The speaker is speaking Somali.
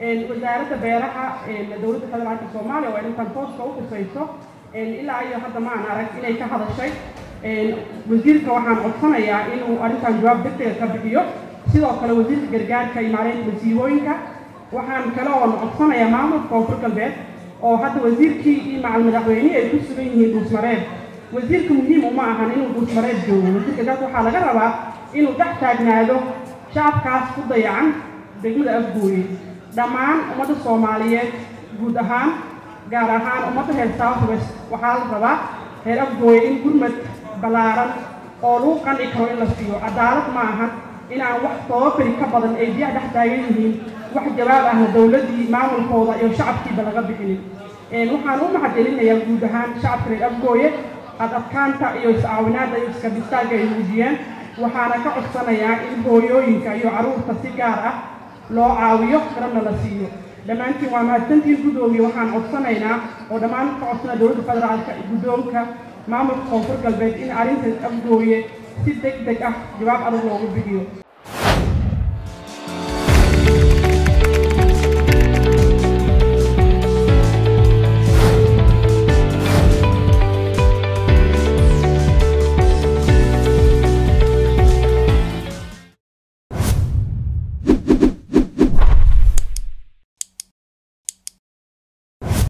wasaaradda beeraha dowladda federaalka soomaaliya oo arrintan tooska u khusayso ilaa iyo hadda ma aan arag inay ka hadashay wasiirka waxaan codsanayaa inuu arrintan jawaab degdega ka bixiyo sidoo kale wasiirka gargaarka iyo maareynta masiibooyinka waxaan kale oon codsanayaa maamulka koonfur galbeed oo hadda wasiirkii iyo macal madaxweynihii ay ku sugan yihiin dhuusmareed wasiirka muhiim uma ahan inuu dhuusmareed joogo wasiirka gaas waxaa laga rabaa inuu dhex taagnaado shacabkaas ku dayacan degmada afgooye dhammaan ummadda soomaaliyeed guud ahaan gaar ahaan ummadda reer south west waxaa la rabaa reer afgooye in gurmad ballaaran oo lagu qanci karo in la siiyo cadaalad ma ahan inaan wax toobabari ka badan ay biyaha dhex taagan yihiin wax jawaab ahna dowladdii maamulkooda iyo shacabkiiba laga bixinin waxaan u mahadcelinayaa guud ahaan shacabka reer afgooye ad adkaanta iyo is-caawinaadda iyo iskabistaaga ay muujiyeen waxaana ka codsanayaa in hooyooyinka iyo carruurta si gaar ah loo caawiyo garabna la siiyo dhammaantiin waa mahadsantiin guddoomiye waxaan codsanaynaa oo dhammaan ka codsana dowladda federaalka guddoonka maamulka koonfur galbeed in arrinta afgooye si deg deg ah jawaab adag loogu bixiyo